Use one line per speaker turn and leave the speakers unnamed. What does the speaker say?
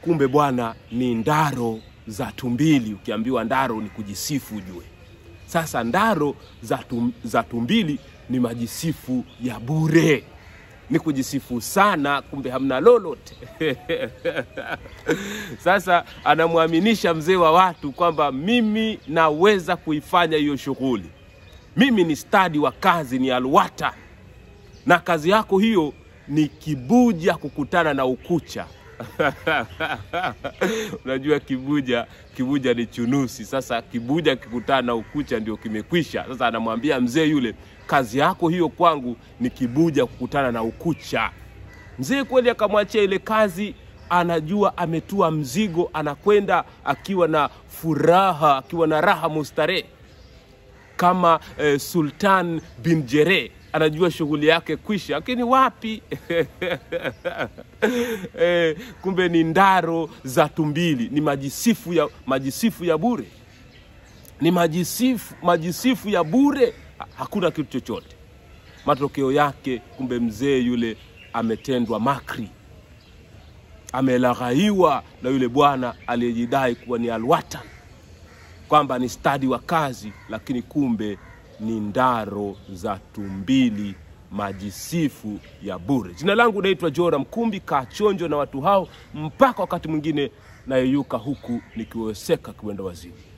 kumbe bwana ni ndaro za tumbili. Ukiambiwa ndaro ni kujisifu ujue. Sasa ndaro za, tum, za tumbili ni majisifu ya bure, ni kujisifu sana, kumbe hamna lolote. Sasa anamwaminisha mzee wa watu kwamba mimi naweza kuifanya hiyo shughuli, mimi ni stadi wa kazi, ni alwata, na kazi yako hiyo ni kibuja kukutana na ukucha. Unajua kibuja, kibuja ni chunusi. Sasa kibuja kikutana na ukucha ndio kimekwisha. Sasa anamwambia mzee yule, kazi yako hiyo kwangu ni kibuja kukutana na ukucha. Mzee kweli akamwachia ile kazi, anajua ametua mzigo, anakwenda akiwa na furaha, akiwa na raha mustarehe kama eh, Sultan bin Jere anajua shughuli yake kwisha, lakini wapi eh, kumbe ni ndaro za tumbili, ni majisifu ya, majisifu ya bure, ni majisifu, majisifu ya bure, Ha- hakuna kitu chochote. Matokeo yake kumbe mzee yule ametendwa makri, amelaghaiwa na yule bwana aliyejidai kuwa ni alwatan kwamba ni stadi wa kazi, lakini kumbe ni ndaro za tumbili, majisifu ya bure. Jina langu naitwa Jora Mkumbi, kaa chonjo na watu hao mpaka wakati mwingine nayeyuka huku nikiweseka kiwenda wazimu.